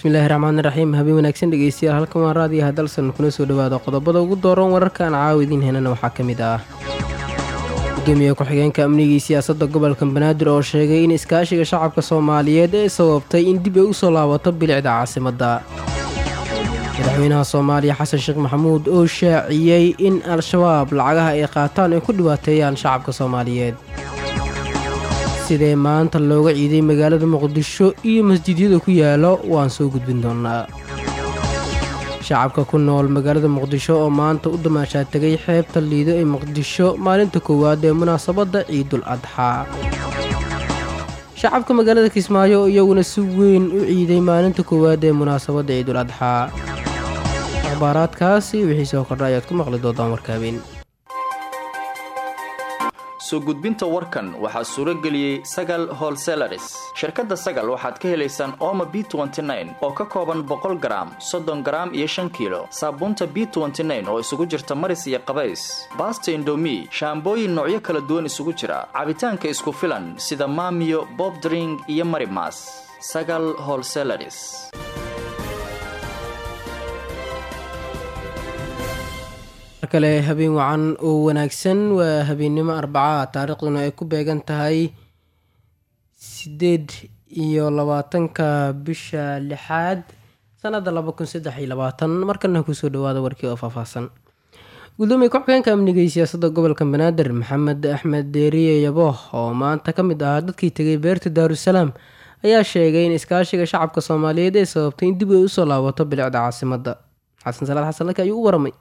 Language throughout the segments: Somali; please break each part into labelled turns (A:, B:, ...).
A: bismillaahi raxmaani raxiim habeen wanaagsan dhegeystayaal halkan waa raadiyaha dalsan kuna soo dhowaada qodobada ugu dooran wararkaan caawa idiin henana waxaa ka mid ah gudoomiye ku-xigeenka amnigii siyaasadda gobolka banaadir oo sheegay in iskaashiga shacabka soomaaliyeed ee sababtay in dib ay u soo laabato bilicda caasimadda madaxweynaha soomaaliya xasan sheekh maxamuud oo shaaciyey in al-shabaab lacagaha ay qaataan ay ku dhibaateeyaan shacabka soomaaliyeed sidee maanta looga ciiday magaalada muqdisho iyo masjidyada ku yaalo waan soo gudbin doonnaa shacabka ku nool magaalada muqdisho oo maanta u damaashaa tegay xeebta liido ee muqdisho maalinta koowaad ee munaasabadda ciidul adxaa shacabka magaalada kismaayo iyaguna si weyn u ciiday maalinta koowaad ee munaasabadda ciidul adxaa akhbaaraadkaasi wixii soo kordha ayaad ku maqli doontaan warka habeen
B: soo gudbinta warkan waxaa suuro geliyey sagal holselaris shirkadda sagal waxaad ka helaysaan ooma b oo ka kooban boqol garaam soddon garaam iyo shan kiilo saabuunta b oo isugu jirta maris iyo qabays baasta indomi shaambooyin noocyo kala duwan isugu jira cabitaanka isku filan sida maamiyo bobdring iyo marimas sagal holselaris
A: kale habeen wacan oo wanaagsan waa habeennimo arbaca taariikhduna ay ku beegan tahay sideed iyo labaatanka bisha lixaad sanada laba kun saddex iyo labaatan markana kusoo dhawaada warkii oo faahfaahsan gudoomiye ku-xigeenka amniga iyo siyaasadda gobolka banaadir maxamed axmed deeriye yabooh oo maanta ka mid ahaa dadkii tegay beerta daarusalaam ayaa sheegay in iskaashiga shacabka soomaaliyeed ay sababtay in dib ay usoo laabato bilicda caasimadda xasan salaad xasan laki ayuu u waramay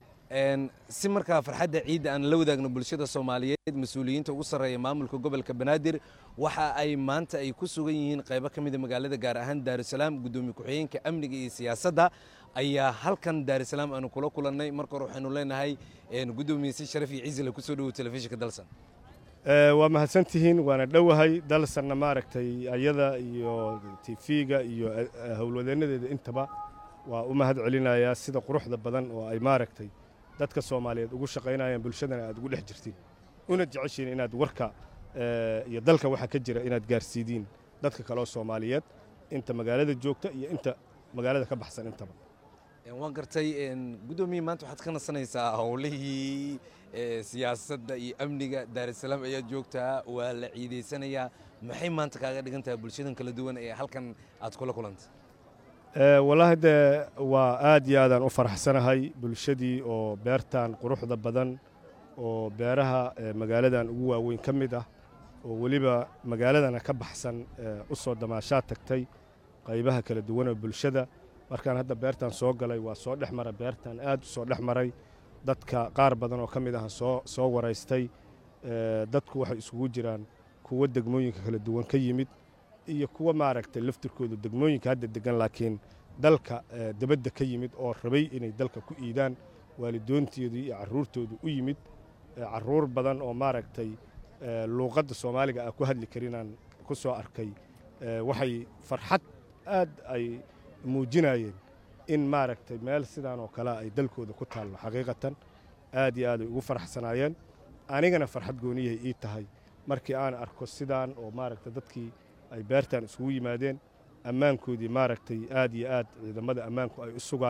C: si markaa farxadda ciidda aan la wadaagno bulshada soomaaliyeed mas-uuliyiinta ugu sarreeya maamulka gobolka banaadir waxa ay maanta ay ku sugan yihiin qaybo ka mida magaalada gaar ahaan daarusalaam gudoomiye ku-xigeenka amniga iyo siyaasadda ayaa halkan daarusalaam aanu kula kulannay marka hore waxaynu leenahay gudoomiye si sharaf iyo ciisila kusoo dhowow telefishinka dalsan
D: waa mahadsantihiin waana dhowahay dalsanna maaragtay ayada iyo tifiga iyo howlwadeennadeeda intaba waa u mahad celinayaa sida quruxda badan oo ay maaragtay dadka soomaaliyeed ugu shaqaynayaan bulshadana aad ugu dhex jirtiin una jeceshiin inaad warka iyo dalka waxa ka jira inaad gaarsiidiin dadka kaleoo soomaaliyeed inta magaalada joogta iyo inta magaalada ka baxsan intaba
C: waan gartay guddoomiye maanta waxaad ka nasanaysaa howlihii siyaasadda iyo amniga daarusalaam ayaad joogtaa waa la ciidaysanayaa maxay maanta kaaga dhigan tahay bulshadan kala duwan ee halkan aad kula kulantay
D: wallaahi dee waa aad iyo aadaan u faraxsanahay bulshadii oo beertan quruxda badan oo beeraha magaaladan ugu waaweyn ka mid ah oo weliba magaaladana ka baxsan u soo damaashaad tagtay qaybaha kala duwan oo bulshada markaan hadda beertan soo galay waa soo dhex mara beertan aad u soo dhex maray dadka qaar badan oo ka mid ah soo soo waraystay dadku waxay isugu jiraan kuwo degmooyinka kala duwan ka yimid iyo kuwa maaragtay laftirkoodu degmooyinka hadda degan laakiin dalka debadda ka yimid oo rabay inay dalka ku iidaan waalidoonteedu iyo carruurtoodu u yimid carruur badan oo maaragtay luuqadda soomaaliga ah ku hadli karinaan ku soo arkay waxay farxad aad ay muujinayeen in maaragtay meel sidaan oo kale ay dalkooda ku taallo xaqiiqatan aad iyo aad ay ugu faraxsanaayeen anigana farxad gooniyahay ii tahay markii aan arko sidaan oo maaragtay dadkii ay beertan isugu yimaadeen ammaankoodii maaragtay aad iyo aad ciidamada ammaanku ay u sugaan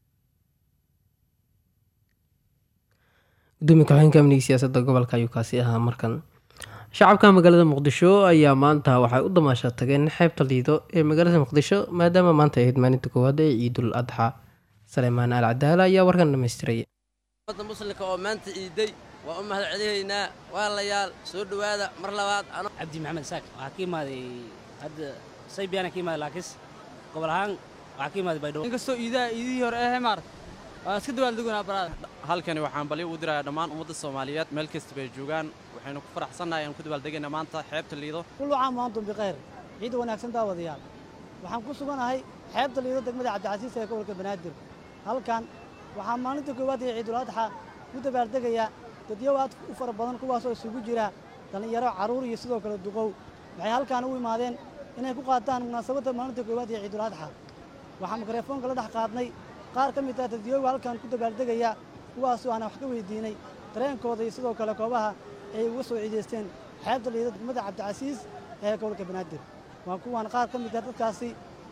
A: gudoomiye ku-xigeenka amniga siyaasadda gobolka ayuu kaasi ahaa markan shacabka magaalada muqdisho ayaa maanta waxay u damaasha tageen xeebta liido ee magaalada muqdisho maadaama maanta ay ahayd maalinta koowaad ee ciidul adxa saleymaan al cadaala ayaa warkan dhamaystiray
E: ummadda muslimka oo maanta ciiday waa u mahad celinaynaa waalayaal soo dhowaada mar labaad
F: cabdi maxamed saak waxaa ka imaaday hadda saybiyaana ka imaaday laakiis gobol ahaan waxaa ka imaaday baydhabo
G: inkastoo iidaha iidihii hore ee maarta waa iska dawaaldeguna baraada
H: halkani waxaan balyo u dirayaa dhammaan ummadda soomaaliyeed meel kasta bay joogaan waxaynu ku faraxsannahay aan ku dabaaldegayna maanta xeebta liido
I: kullu caam wa antum bikhayr ciid wanaagsan daawadayaal waxaan ku suganahay xeebta liido degmada cabdicasiis ee gobolka banaadir halkan waxaa maalinta koowaad ee ciidul adxa ku dabaaldegayaa dadyow aad u fara badan kuwaasoo isugu jira dhallinyaro carruur iyo sidoo kale duqow waxay halkaan u imaadeen inay ku qaataan munaasabadda maalinta koowaad ee ciidul adxa waxaan mikrofoonka la dhex qaadnay qaar ka mid ah dadyooga halkan ku dabaaldegaya kuwaasoo aan wax ka weydiinay dareenkooda iyo sidoo kale koobaha ay uga soo ciidaysteen xeebta liida degmada cabdicasiis ee gobolka banaadir waa kuwaan qaar ka mid ah dadkaasi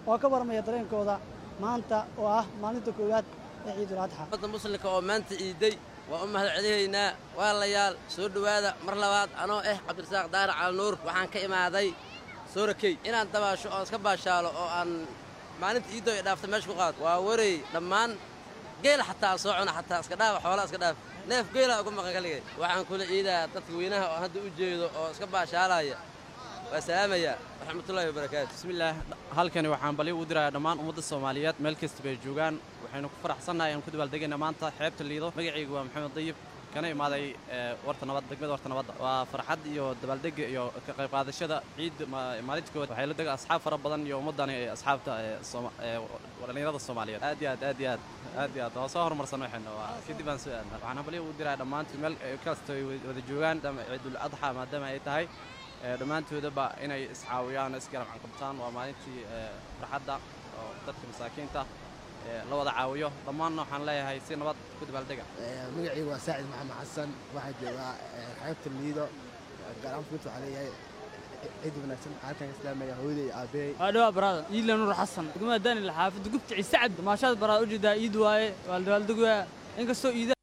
I: oo ka warmaya dareenkooda maanta oo ah maalinta koowaad ee ciidul adxa
E: ummadda muslimka oo maanta iiday waa u mahad celinaynaa walaalayaal soo dhowaada mar labaad anoo ah cabdirasaaq daahir calinuur waxaan ka imaaday soorakey inaan dabaasho oon iska baashaalo oo aan maalinta iidoo i dhaafta meesha ku qaado waa warey dhammaan geela xataa soo cuna xataa iska dhaafa xoolaa iska dhaaf neef geela uga maqan kaligay waxaan kula ciidaa dadka weynaha oo hadda u jeedo oo iska baashaalaya waa salaamaya waraxmatullahi wabarakaatu
H: bismillaah halkani waxaan bali u dirayaa dhammaan ummadda soomaaliyeed meel kasta bay joogaan waxaynu ku faraxsannahay aan ku dabaaldegayna maanta xeebta liido magacaygu waa maxamed dayib kana imaaday warta nabad degmada warta nabadda waa farxad iyo dabaaldega iyo ka qayb qaadashada ciid maalinta koowaad waxay la dega asxaab fara badan iyo ummaddani asxaabta dhallinyarada soomaaliyeed aad iyo aad aad iyo aad aad iyo aad waa soo horumarsan waxayna waa kadib aan soo aadna waxaan bali u dirayaa dhammaantood meel kasta ay wada joogaan ciidul adxa maadaama ay tahay dhammaantoodaba inay iscaawiyaan isgarab canqabtaan waa maalintii farxadda oo dadka masaakiinta la wada caawiyo dhammaanna waxaan leeyahay si nabad ku dabaaldega
J: magacaygu waa saacid maxamed xasan waxaa joogaa xeebta liido gaaraan fuut waxaa leeyahay ciid wanaagsan halkan islaamaya hooyaday iyo aabbeey
G: waa dhawaa baraada iidla nuur xasan degmada daanil xaafidda gubta ciise cabdi maashaad baraada ujeedaa iid waaye waa la dabaaldegaya inkastoo iida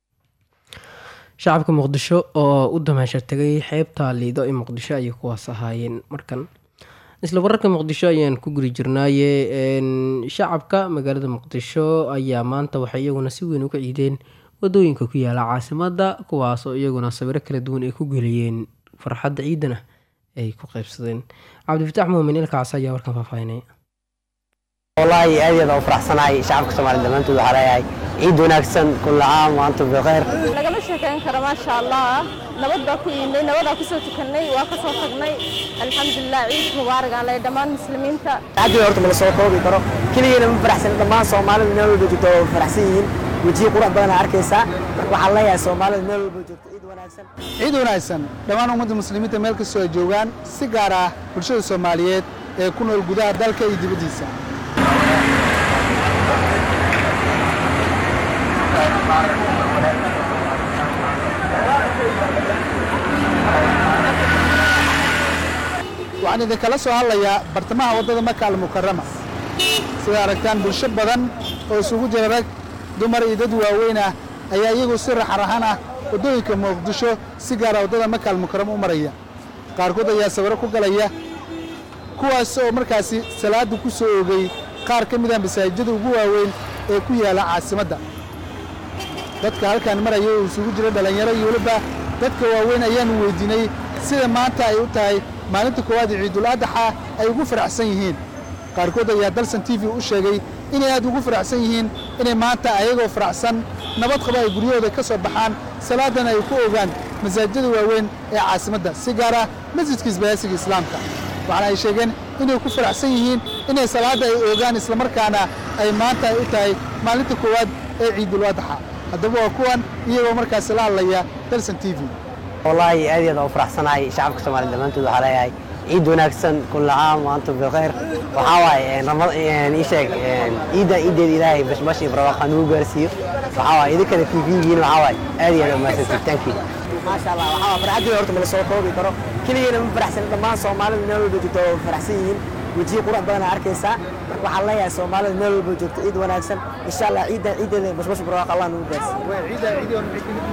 A: shacabka muqdisho oo u damaashar tegay xeebta liido ee muqdisho ayay kuwaas ahaayeen markan isla wararka muqdisho ayaan ku guri jirnaaye shacabka magaalada muqdisho ayaa maanta waxay iyaguna si weyn uga ciideen wadooyinka ku yaala caasimada kuwaas oo iyaguna sawiro kala duwan ay ku geliyeen farxadda ciidana ay ku qaybsadeen cabdifitaax muumin ilkaas ayaa warkan faahfaahinaya
K: wallaahi aad iyo aad u faraxsanahay shacabka soomaaliya dhammaantood waxaa leeyahay ciid wanaagsan kulla caam wa antum bikhayr
L: lagama sheekayn karo maasha allah nabad baa ku iidnay nabadaa ku soo tukannay waa ka soo tagnay alxamdulilah ciid mubaarak aan leeyahay dhammaan muslimiinta
K: xaggii horta mala soo koobi karo keligeena ma faraxsan dhammaan soomaalida meel walba joogto oo faraxsan yihiin wejiyo qurux badan arkaysaa marka waxaan leeyahay soomaalida meel walba joogto ciid wanaagsan
M: ciid wanaagsan dhammaan ummadda muslimiinta meel kastoo ay joogaan si gaar ah bulshada soomaaliyeed ee ku nool gudaha dalka iyo dibaddiisa waxaan idinkala soo hadlayaa bartamaha waddada maka almukarama sida aragtaan bulsho badan oo isugu jira rag dumar iyo dad waaweyn ah ayaa iyagu si raxarahan ah waddooyinka muqdisho si gaara waddada maka almukarama u maraya qaarkood ayaa sawiro ku galaya kuwaas oo markaasi salaadda ku soo oogay qaar ka mid ah masaajidada ugu waaweyn ee ku yaala caasimadda dadka halkaan maraya oo isugu jira dhallinyaro iyo weliba dadka waaweyn ayaanu weydiinay sida maanta ay u tahay maalinta koowaad ee ciidul adaxa ay ugu faraxsan yihiin qaarkood ayaa dalsan t v u sheegay inay aad ugu faraxsan yihiin inay maanta ayagoo faraxsan nabad qaba ay guryahooda ka soo baxaan salaadana ay ku ogaan masaajidada waaweyn ee caasimadda si gaar ah masjidka isbaahaysiga islaamka waxaana ay sheegeen inay ku faraxsan yihiin inay salaadda ay oogaan islamarkaana ay maanta ay u tahay maalinta koowaad ee ciidul adaxa haddaba waa kuwan iyagoo markaasi la hadlaya dalsan t v
K: wallaahi aad iyo aad u faraxsanahay shacabka soomaaliya dhammaantood waxaa leeyahay ciid wanaagsan kulla caam wa antum bikhayr waxaa waaye ii sheeg ciiddan ciiddeeda ilaahay bashbash iyo barwaaqo nugu gaarsiiyo waxaa waaye idinkana t v-giin waxaa waaye aad iyo aad umahadsantiid thank you maasha allah waxaa waa farxaddii horta mala soo koobi karo keligeena ma faraxsan dhammaan soomaalida meel walba joogto oo faraxsan yihiin wejiyo qurux badan arkaysaa marka waxaan leeyahay soomaalida meel walba joogto ciid wanaagsan insha allah ciiddan ciiddeeda bashbash barwaaqo allah nugu gaarsiiyo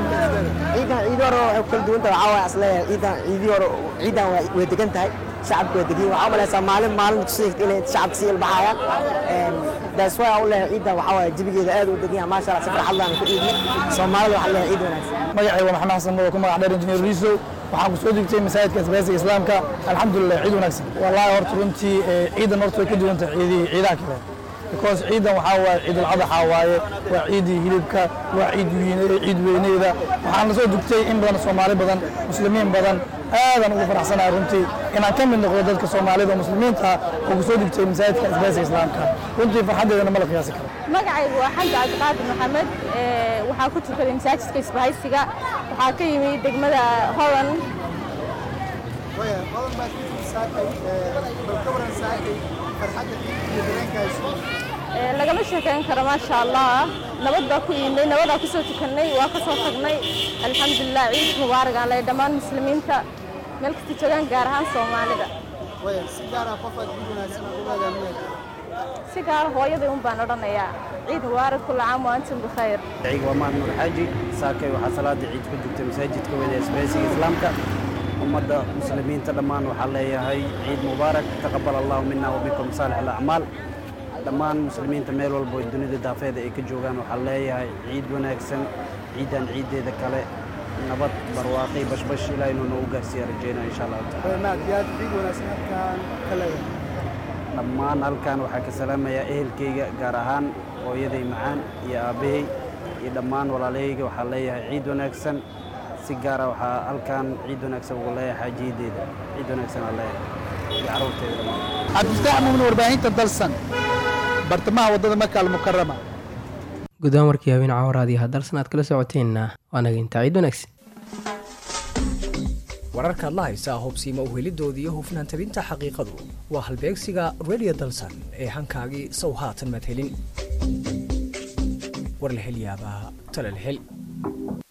K: ciidan ciidi hore waxay ku kala duwan tahay waxaa waaye asleeyahay ciidan ciidii hore ciidan way degan tahay shacabka way degan waxaa umalaysaa maalin maalin tusayt inay shacabka sii ilbaxayaan daas waa u leeyahay ciidan waxaa waaye jabigeeda aad u degan yahay maasha allah si farxad laan ku ciidin soomaalida waxaa leeyahay ciid wanaagsan
M: magacay waa maxamed xasan mado ku magac dheer injineer riisow waxaan ku soo degtay masaajidka isbaahaysiga islaamka alxamdulilah ciid wanaagsan wallaahi horta runtii ciidan horta way ka duwan tahay ciidihii ciidaha kale because ciidan waxaa waaye ciidul adaxa waaye waa ciidii hilibka waa ciid ciid weyneeda waxaan la soo dugtay in badan soomaali badan muslimiin badan aadan ugu faraxsanahay runtii inaan ka mid noqdo dadka soomaalida oo muslimiinta ah oo ku soo dugtay masaajidka isbaahaysiga islaamka runtii farxaddeedana ma la qiyaasi karo
L: magacaygu waa xamdi cabdiqaadir maxamed waxaa ku tukaday masaajidka isbahaysiga waxaa ka yimi degmada holland lagama sheekayn karo maasha allah nabad baa ku iidnay nabadaa ku soo tukannay waa ka soo tagnay alxamdulilah ciid mubaarak aan leeyahay dhammaan muslimiinta meel kasta joogaan gaar ahaan soomaalida si gaara hooyaday un baan odhanayaa ciid mubaarak kulla caam wa antum bikhayr
N: ciig waa mahad nuur xaaji saakay waxaa salaada ciid ku jirta masaajidka weyne isbaysiga islaamka ummadda muslimiinta dhammaan waxaa leeyahay ciid mubaarak taqabal allahu mina wa minkum saalix alacmaal dhammaan muslimiinta meel walba oo dunida daafeeda ay ka joogaan waxaa leeyahay ciid wanaagsan ciidan ciiddeeda kale nabad barwaaqi bashbash ilaa inuu noogu gaarsiiya rajeynaa insha allahu taala
M: maad iyo aad ciid wanaagsan halkaan ka leedahay
N: dhammaan halkan waxaa ka salaamayaa ehelkayga gaar ahaan hooyaday macaan iyo aabbahay iyo dhammaan walaalahayga waxaa leeyahay ciid wanaagsan si gaara waxaa halkan ciid wanaagsan ugu leeyahay xaajiyadeeda ciid wanaagsan aa leeyahay iyo carruurteeda dhammaan
M: cabdifataax muumin warbaahinta dalsan bartamaha waddada maka almukarama
A: guddaan warkii habeen caawaraadii haddalsan aad kala socoteenna waa naga intaa ciid wanaagsan
O: wararkaad la haysaa hubsiima uhelidooda iyo hufnaan tabinta xaqiiqadu waa halbeegsiga radio dalsan ee hankaagii sow haatan madhelin war la hel yaabaa tala la hel